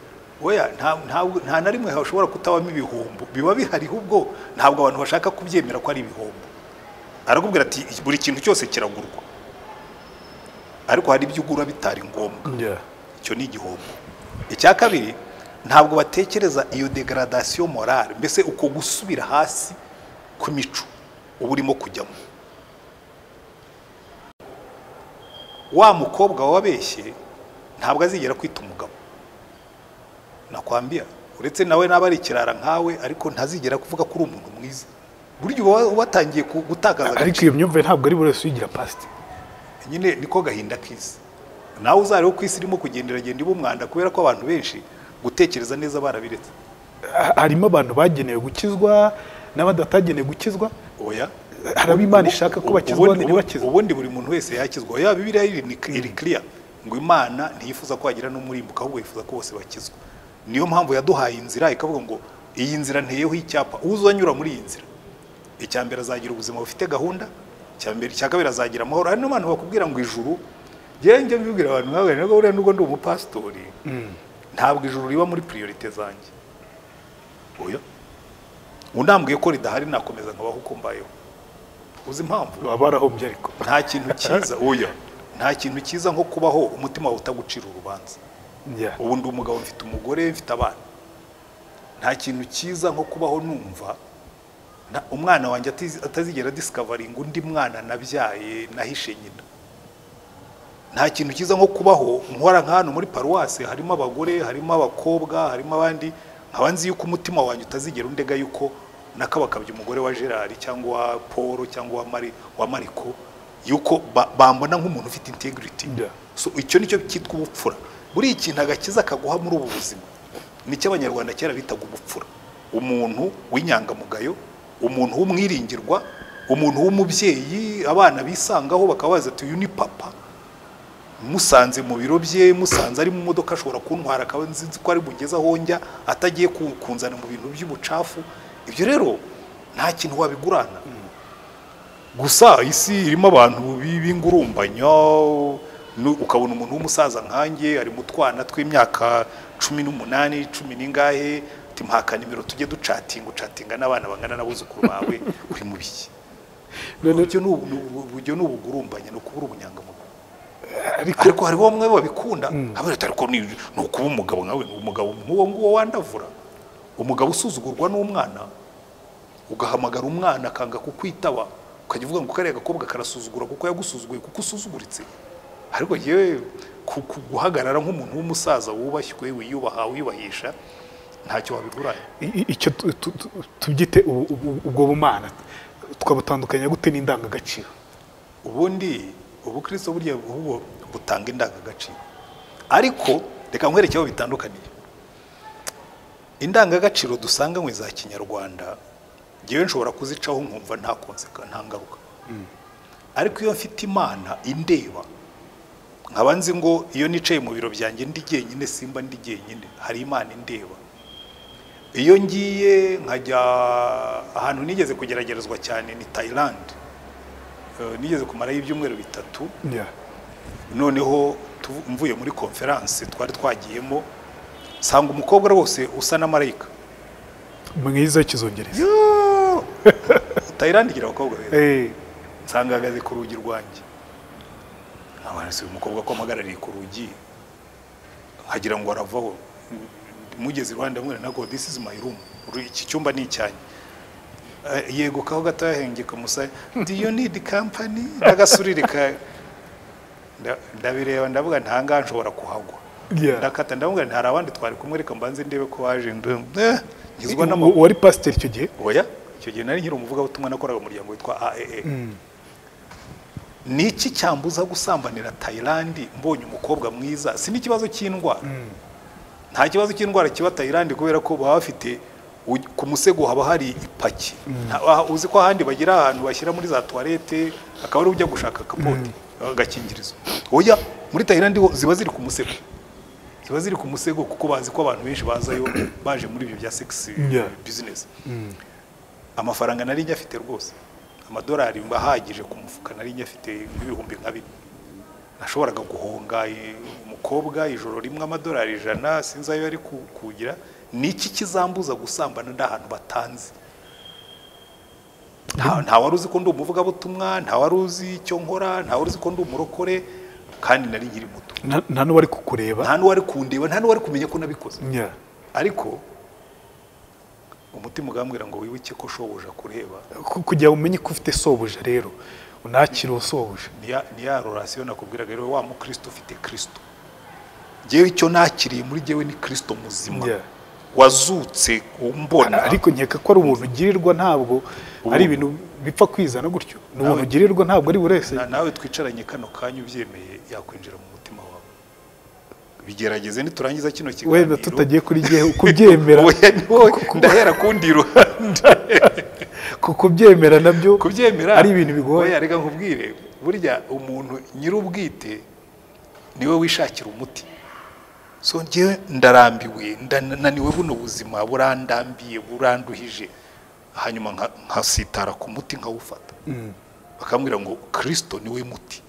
oya nta- ntabwo- nta na rimwe hashobora kutabamo ibihombo biba bihariho ubwo ntabwo abantu bashaka kubyemera ko ari ibihombo arakubwira ati buri kintu cyose kiragurwa ariko hari ibyo ugura bitari ngombwa icyo ni igihombo icya kabiri ntabwo batekereza iyo degradation morale mbese uko gusubira hasi ku mico uba urimo kujyamo wa mukobwa wabeshye ntabwo azigera kwita umugabo nakwambia uretse nawe naba ari ikirara nkawe ariko ntazigera kuvuga ko uri umuntu mwiza buryo uba watangiye ku- gutakaza ariko iyo myumvire ntabwo ari buri wese uyigira pasite nyine niko gahinda k'isi nawe uzariho ko isi irimo kugenderagenda iba umwanda kubera ko abantu benshi gutekereza neza barabiretse Ha- harimo abantu bagenewe gukizwa n'abadatagenewe gukizwa oya harimo imana ishaka ko bakizwa Ubundi- ntibakize ubundi buri muntu wese yakizwa oya bibiriya iri ni iri clear ngo imana ntiyifuza ko hagira n'umurimbuka ahubwo yifuza ko bose bakizwa niyo mpamvu yaduhaye inzira ikavuga ngo iyi nzira nteyeho icyapa uzanyura muri iyi nzira icya mbere azagira ubuzima bufite gahunda icya mbere icya kabiri azagira amahoro hari n'abantu bakubwira ngo ijuru njyewe njya mbibwira abantu nk'abo rero buriya nubwo ndi umupasitori ntabwo ijuru riba muri priorite zanjye oya unambwiye ko ridahari nakomeza nkabaho uko mbayeho uzi impamvu baba barahombye ariko nta kintu cyiza oya nta kintu cyiza nko kubaho umutima wawe utagucira urubanza Yeah. ubu ndi umugabo mfite umugore mfite abana nta kintu cyiza nko kubaho numva na- umwana wanjye atizi- atazigera disikavaringa undi mwana nabyaye nahishe nyina nta kintu cyiza nko kubaho nkora nk'ahantu muri paruwasi harimo abagore harimo abakobwa harimo abandi nkaba nzi yuko umutima wanjye utazigera undega yuko nakabakabye umugore wa gerard cyangwa wa paul cyangwa wa mari wa mariko yuko ba- bambona nk'umuntu ufite integrity Yeah. so icyo nicyo cyitwa ubupfura buriya ikintu agakiza kaguha muri ubu buzima nicyo abanyarwanda kera bitaga ubupfura umuntu w'inyangamugayo umuntu w'umwiringirwa umuntu w'umubyeyi abana bisangaho bakaba bazi ati uyu ni papa musanze mu biro bye musanze ari mu modoka ashobora kuntwara akaba nzi nzi ko ari bugeze aho njya atagiye ku- kunzana mu bintu by'ubucafu ibyo rero nta kintu wabigurana gusa isi irimo abantu bi- b'ingurumbanya nu- ukabona umuntu w'umusaza nkanjye ari mu twana tw'imyaka cumi n'umunani cumi n'ingahe ati mpaka nimero tujye ducatinga ucatinga n'abana bangana n'abuzukuru bawe uri mu biki buryo ni ubu- ni ubu- buryo ni ubugurumbanya ni ukubura ubunyangamugayo ariko hariho bamwe babikunda abari ati ariko ni ni ukuba umugabo nkawe ni umugabo nk'uwo nguwo wandavura umugabo usuzugurwa n'umwana ugahamagara umwana akanga kukwitaba ukajya uvuga ngo kariya gakobwa karasuzugura kuko yagusuzuguye kuko usuzuguritse ariko yewe ku- ku- guhagarara nk'umuntu w'umusaza wubashywe wiyubaha wiyubahisha ntacyo wabiguranye I- i- icyo tu- tu- tu- tubyite ubu- ubu- ubwo bumana twabutandukanya gute n'indangagaciro ubundi ubukristo burya bwo butanga indangagaciro ariko reka nkwereke aho bitandukaniye indangagaciro dusanganywe za kinyarwanda ngewe nshobora kuzicaho nkumva nta konseka nta ngaruka ariko iyo mfite imana indeba nkaba nzi ngo iyo nicaye mu biro byanjye ndi jyenyine simba ndi jyenyine hari imana indeba iyo ngiye nkajya ahantu nigeze kugeragerezwa cyane ni Thailand Eh, nigeze kumarayo ibyumweru bitatu noneho tu- mvuye muri konferanse twari twagiyemo nsanga umukobwa rwose usa na marayika mwiza w'ikizongereza Thailand igira abakobwa beza Eh, nsanga ahagaze ku rugi rwanjye nkabona si uyu mukobwa ko ampagarariye ku rugi nkagira ngo aravaho mugeze iruhande amwe ntabwo this is my room Ru- iki cyumba ni icyanjye eh, yegukaho gatoya hengeka umusaya do you need company ndagasurika nda- ndabireba ndavuga nta ngaha nshobora kuhagwa Yeah. ndakata ndavuga nti hari abandi twari kumwe reka mbanze ndebe ko waje ndu- eh, ngizwa n'amahoro uwari pasiteri icyo gihe oya icyo gihe nari nkiri umuvugabutumwa nakoraga umuryango witwa aee ni iki cyambuza gusambanira tayilandi mbonye umukobwa mwiza si n'ikibazo cy'indwara nta kibazo cy'indwara kiba tayilandi kubera ko baba bafite u- ku musego haba hari ipaki Nta- ah, uzi ko ahandi bagira ahantu bashyira muri za tuwarete akaba ari ujya gushaka kapote agakingirizo oya muri tayilandi ho ziba ziri ku musego ziba ziri ku musego kuko bazi ko abantu benshi bazayo baje muri ibyo bya segisi Yeah. bizinesi amafaranga nari njye afite rwose amadolari mba ahagije ku mufuka nari njye afite nk'ibihumbi nka bine nashoboraga guhonga eh, umukobwa ijoro rimwe amadolari ijana sinzi ayo yari ku- kugira ni iki kizambuza gusambana ndi ahantu batanzi nta nta wari uzi ko ndi umuvugabutumwa nta wari uzi icyo nkora nta wari uzi ko ndi umurokore kandi nari nkiri muto nta nta n'uwari kukureba nta n'uwari kundeba nta n'uwari kumenya ko nabikoze Yeah. ariko umutima ugambwira ngo wibuke ko shobuja kureba Ku- kugira ngo umenye ko ufite sobuja rero unakire usobuja ni ya- ni ya rorasiyo nakubwiraga rero wa mukristo ufite kristo ngewe icyo nakiriye muri jyewe ni kristo muzima Yeah. wazutse umbona ariko nkeka ko ari ubuntu ugirirwa ntabwo ari ibintu bipfa kwizana gutyo ni ubuntu ugirirwa ntabwo ari buri wese Na- nawe twicaranye kano kanya ubyemeye yakwinjira mu mutima wawe bigerageze niturangiza kino wenda kiganiro tutagiye kuri igihe kubyemera Oya, ni wowe. ndahera kundi ruhande ku- kubyemera nabyo kubyemera ari ibintu bigoye oya, reka nkubwire burya umuntu nyir'ubwite niwe wishakira umuti so njyewe ndarambiwe ndananiwe buno buzima burandambiye buranduhije hanyuma nka- nkasitara ku muti nkawufata bakambwira ngo kirisito niwe muti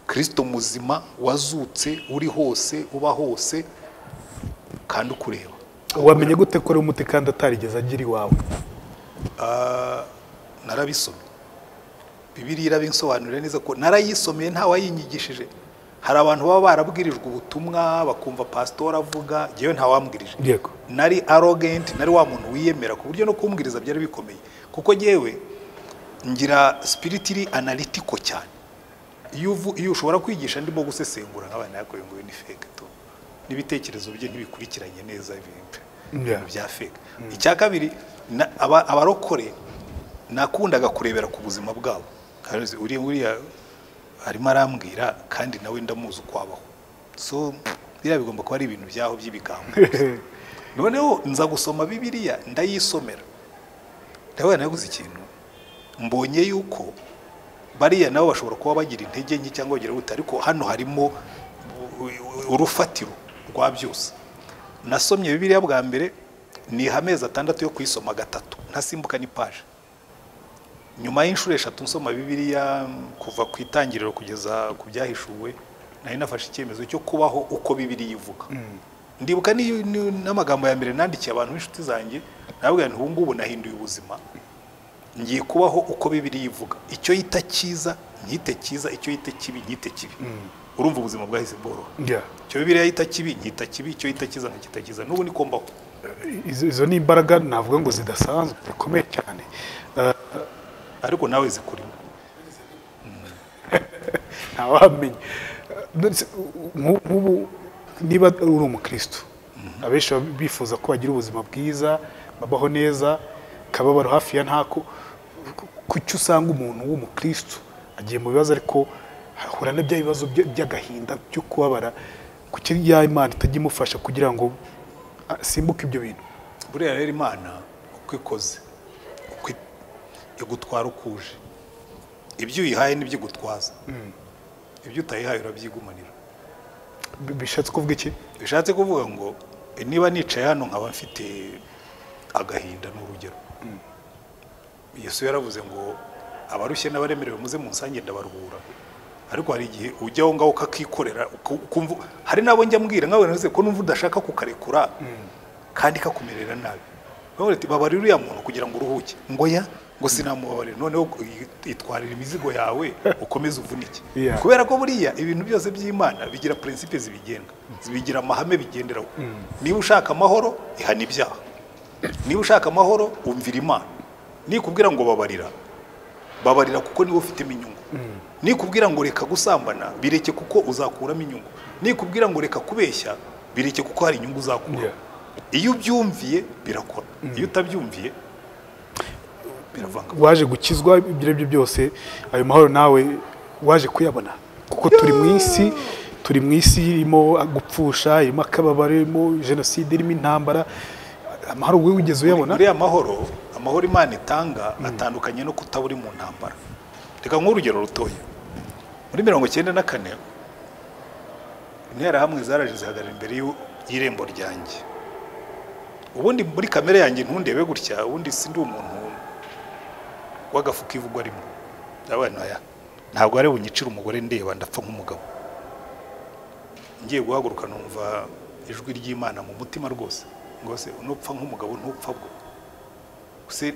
kirisito muzima wazutse uri hose uba hose kandi ukureba wamenye gute ko ari umuti kandi atarigeze agira iwawe Ah, narabisomye bibiriya irabinsobanurira neza ko narayisomeye nta wayinyigishije hari abantu baba barabwirijwe ubutumwa bakumva pasitora avuga ngewe nta wambwirije yego nari arogenti nari wa muntu wiyemera ku buryo no kumbwiriza byari bikomeye kuko ngewe ngira spiritiri analitiko cyane iyo uvu- iyo ushobora kwigisha ndimo gusesengura nk'abana yakorewe ngo ni feke tu n'ibitekerezo bye ntibikurikiranye neza ibintu Yeah. bya feke icya kabiri na- aba- abarokore nakundaga kurebera ku buzima bwabo Karuzi, uriya uriya arimo arambwira kandi nawe ndamuzi uko abaho so biriya bigomba kuba ari ibintu byaho by'ibigambo noneho nza gusoma bibiliya ndayisomera ndabona naguze ikintu mbonye yuko bariya nabo bashobora kuba bagira intege nke cyangwa bagira gute ariko hano harimo u- urufatiro rwa byose nasomye bibiliya bwa mbere niha amezi atandatu yo kuyisoma gatatu ntasimbuka n'ipaje nyuma y'inshuro eshatu nsoma bibiliya mm, kuva ku itangiriro kugeza ku byahishuwe nari nafashe icyemezo cyo kubaho uko bibiliya ivuga ndibuka ni- ni- n'amagambo ya mbere nandikiye abantu b'inshuti zanjye nababwira nti ubu ngubu nahinduye ubuzima ngiye kubaho uko bibiliya ivuga icyo yita cyiza nkite cyiza icyo yita kibi nkite kibi urumva ubuzima bwahise bworoha Yeah. icyo bibiliya yita kibi nkita kibi icyo yita cyiza nkakita cyiza n'ubu niko mbaho izo izo ni imbaraga navuga ngo zidasanzwe zikomeye cyane Eh, ariko nawe zikurimo ntawamenya ndetse nku- nk'ubu niba uri umukristo abenshi baba bifuza ko bagira ubuzima bwiza babaho neza akababaro hafi ya ntako kuki usanga umuntu w'umukristo agiye mu bibazo ariko ahura na bya bibazo bya- by'agahinda byo kubabara kuki ya imana itajya imufasha kugira ngo asimbuke ibyo bintu buriya rero imana uko ikoze uko i- igutwara ukuje ibyo uyihaye nibyo igutwaza ibyo utayihaye urabyigumanira Bi- bishatse kuvuga iki bishatse kuvuga ngo niba nicaye hano nkaba mfite agahinda ni urugero yesu yaravuze ngo abarushye n'abaremerewe muze munsange ndabaruhura ariko hari igihe ujya aho ngaho ukakikorera uku- ukumva- hari n'abo njya mbwira nkawe navuze ko numva udashaka kukarekura kandi kakumerera nabi Bamwe bati, babarira uriya muntu kugira ngo uruhuke ngo ya ngo sinamubabarira noneho i- itwarira imizigo yawe ukomeze uvunike Yeah. kubera ko buriya ibintu byose by'imana bigira prinsipe zibigenga bigira amahame bigenderaho niba ushaka amahoro ihana ibyaha niba ushaka amahoro umvira imana nikubwira ngo babarira babarira kuko niwe ufitemo inyungu nikubwira ngo reka gusambana bireke kuko uzakuramo inyungu nikubwira ngo reka kubeshya bireke kuko hari inyungu uzakura Yeah. iyo ubyumviye birakora iyo utabyumviye biravanga waje gukizwa ibyo ari byo byose ayo mahoro nawe waje kuyabona kuko turi mu isi turi mu isi irimo gupfusha irimo akababaro irimo jenoside irimo intambara amahoro wowe wigeze uyabona muri ya mahoro amahoro imana itanga atandukanye no kutabura uri mu ntambara reka nk'urugero rutoya muri mirongo icyenda na kane interahamwe zaraje zihagarara imbere y'u- y'irembo ryanjye ubundi muri kamere yanjye ntundebe gutya ubundi si ndi umuntu w'agafuka ivugwa rimwe abana ya ntabwo ari bunyicira umugore ndeba ndapfa nk'umugabo ngiye guhaguruka numva ijwi ry'imana mu mutima rwose ngo se nupfa nk'umugabo ntupfa bwo se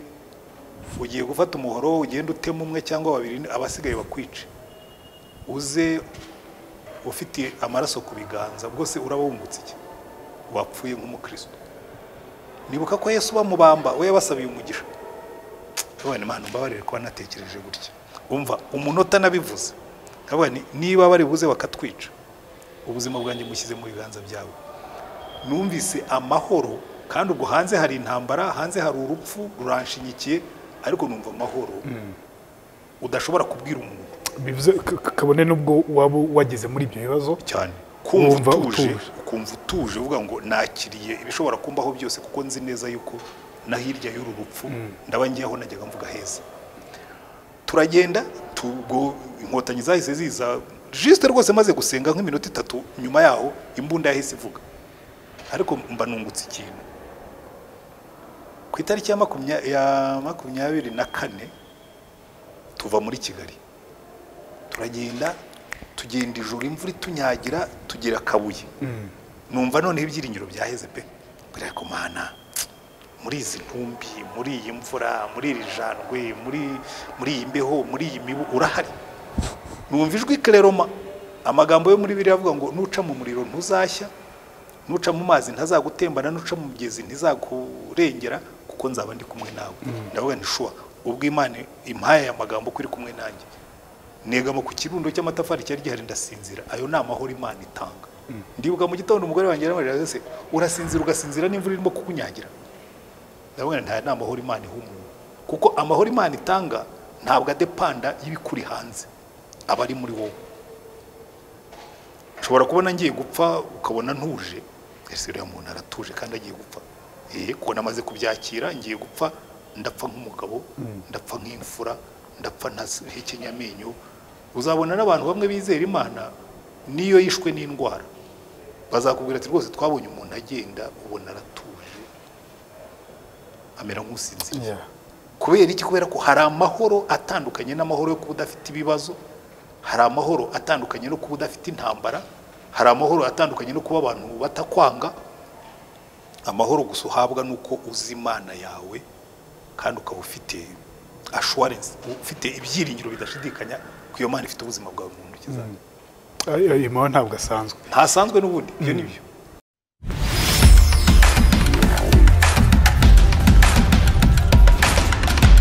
ugiye gufata umuhoro ugenda utema umwe cyangwa babiri abasigaye bakwice uze ufite amaraso ku biganza bwose uraba wungutse iki wapfuye nk'umukristo nibuka ko yesu bamubamba we yabasabiye umugisha abana imana mbabarire kuba natekereje gutya umva umunota nabivuze abana niba bari buze bakatwica ubuzima bwanjye mushyize mu biganza byawe numvise amahoro kandi ubwo hanze hari intambara hanze hari urupfu ruranshinyikiye ariko numva amahoro udashobora kubwira umuntu bivuze k- k- kabone n'ubwo waba wageze muri ibyo bibazo cyane kumva Wumva utuje utuje. kumva utuje uvuga ngo nakiriye ibishobora kumbaho byose kuko nzi neza yuko na hirya y'uru rupfu ndaba ngiye aho najyaga mvuga heza turagenda tubwo inkotanyi zahise ziza jisite rwose maze gusenga nk'iminota itatu nyuma yaho imbunda yahise ivuga ariko mba nungutse ikintu ku itariki ya makumya- ya makumyabiri na kane tuva muri kigali turagenda tugenda ijoro imvura itunyagira tugera kabuye numva noneho ibyiringiro byaheze pe buriya ku mana muri izi ntumbi muri iyi mvura muri iri jandwe muri muri iyi mbeho muri iyi mibu urahari numva ijwi kereroma amagambo yo muri biriya avuga ngo nuca mu muriro ntuzashya nuca mu mazi ntazagutembana nuca mu mugezi ntizakurengera kuko nzaba ndi kumwe nawe ndavuga nti shuwa ubwo imana impaye aya magambo ko iri kumwe nanjye negama ku kirundo cy'amatafari cyari gihari ndasinzira ayo ni amahoro imana itanga ndibuka mu gitondo umugore wanjye yaramubwira ati, ese urasinzira ugasinzira n'imvura irimo kukunyagira ndavuga nta ni amahoro imana iha umuntu kuko amahoro imana itanga ntabwo adepanda y'ibikuri hanze aba ari muri wowe nshobora kubona ngiye gupfa ukabona ntuje ese uriya muntu aratuje kandi agiye gupfa eh kuko namaze kubyakira ngiye gupfa ndapfa nk'umugabo ndapfa nk'imfura ndapfa ntahekenya amenyo uzabona n'abantu bamwe bizera imana niyo yishwe n'indwara bazakubwira ati rwose twabonye umuntu agenda ubona aratuje amera nk'usinziriye kubera iki kubera ko hari amahoro atandukanye n'amahoro yo kuba udafite ibibazo hari amahoro atandukanye no kuba udafite intambara hari amahoro atandukanye no kuba abantu batakwanga amahoro gusa uhabwa ni uko uzi imana yawe kandi ukaba ufite ashuwarensi ufite ibyiringiro bidashidikanya ko iyo mana ifite ubuzima bwawe mu ntoki zawe ayo ayo mahoro ntabwo asanzwe ntasanzwe n'ubundi ibyo ni byo